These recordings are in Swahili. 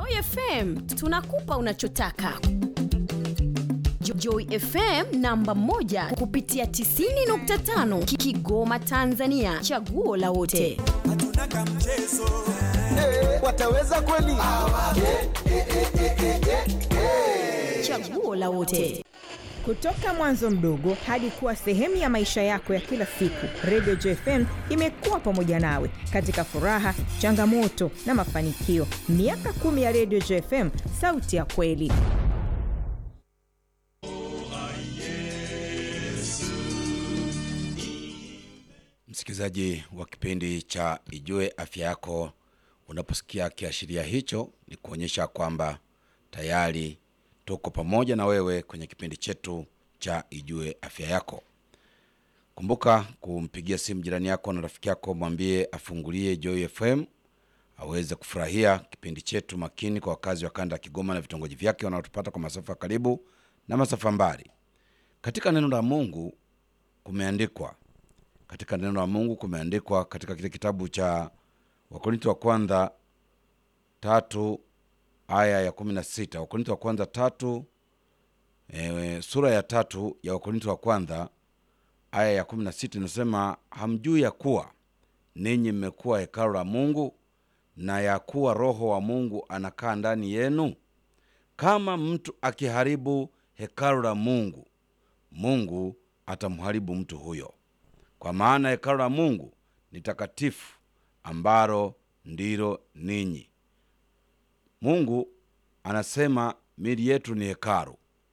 Joy FM tunakupa unachotaka. Jo- Joy FM namba moja kupitia 90.5 Ki- Kigoma Tanzania, chaguo la wote. hatuna kamchezo wataweza kweli? Chaguo la wote. Kutoka mwanzo mdogo hadi kuwa sehemu ya maisha yako ya kila siku, Radio JFM imekuwa pamoja nawe katika furaha, changamoto na mafanikio. Miaka kumi ya Radio JFM, sauti ya kweli. Msikilizaji wa kipindi cha Ijue Afya Yako, unaposikia kiashiria hicho, ni kuonyesha kwamba tayari tuko pamoja na wewe kwenye kipindi chetu cha Ijue Afya Yako. Kumbuka kumpigia simu jirani yako na rafiki yako, mwambie afungulie Joy FM aweze kufurahia kipindi chetu makini kwa wakazi wa kanda ya Kigoma na vitongoji vyake wanaotupata kwa masafa ya karibu na masafa mbali. Katika neno la Mungu kumeandikwa katika neno la Mungu kumeandikwa katika kile kitabu cha Wakorinto wa kwanza tatu aya ya kumi na sita Wakorinto wa kwanza tatu e, sura ya tatu ya Wakorinto wa kwanza aya ya kumi na sita inasema hamjui ya kuwa ninyi mmekuwa hekalu la Mungu na ya kuwa Roho wa Mungu anakaa ndani yenu? Kama mtu akiharibu hekalu la Mungu, Mungu atamharibu mtu huyo kwa maana hekalu la Mungu ni takatifu, ambalo ndilo ninyi. Mungu anasema miili yetu ni hekalu.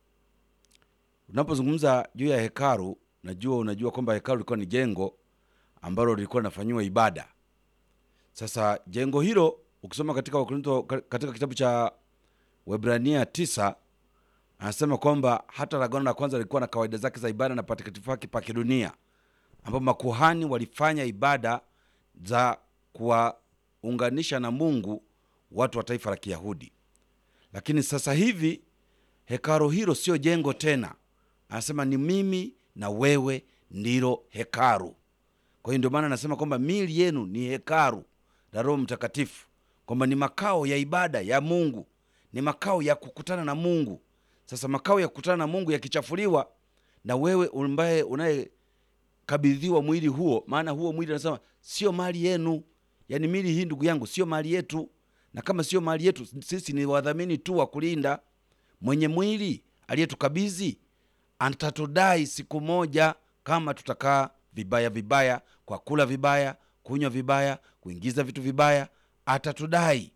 Unapozungumza juu ya hekalu, najua unajua kwamba hekalu lilikuwa ni jengo ambalo lilikuwa linafanyiwa ibada. Sasa jengo hilo ukisoma katika Wakorintho, katika kitabu cha Waebrania tisa anasema kwamba hata Agano la kwanza lilikuwa na kawaida zake za ibada na patakatifu wake pa kidunia ambapo makuhani walifanya ibada za kuwaunganisha na Mungu watu wa taifa la Kiyahudi. Lakini sasa hivi hekalo hilo sio jengo tena, anasema ni mimi na wewe ndilo hekalu. Kwa hiyo ndio maana anasema kwamba miili yenu ni hekalu la Roho Mtakatifu, kwamba ni makao ya ibada ya Mungu, ni makao ya kukutana na Mungu. Sasa makao ya kukutana na Mungu yakichafuliwa, na wewe ambaye unaye kabidhiwa mwili huo, maana huo mwili anasema sio mali yenu. Yani mili hii ndugu yangu sio mali yetu, na kama sio mali yetu, sisi ni wadhamini tu wa kulinda. Mwenye mwili aliyetukabidhi atatudai siku moja, kama tutakaa vibaya vibaya, kwa kula vibaya, kunywa vibaya, kuingiza vitu vibaya, atatudai.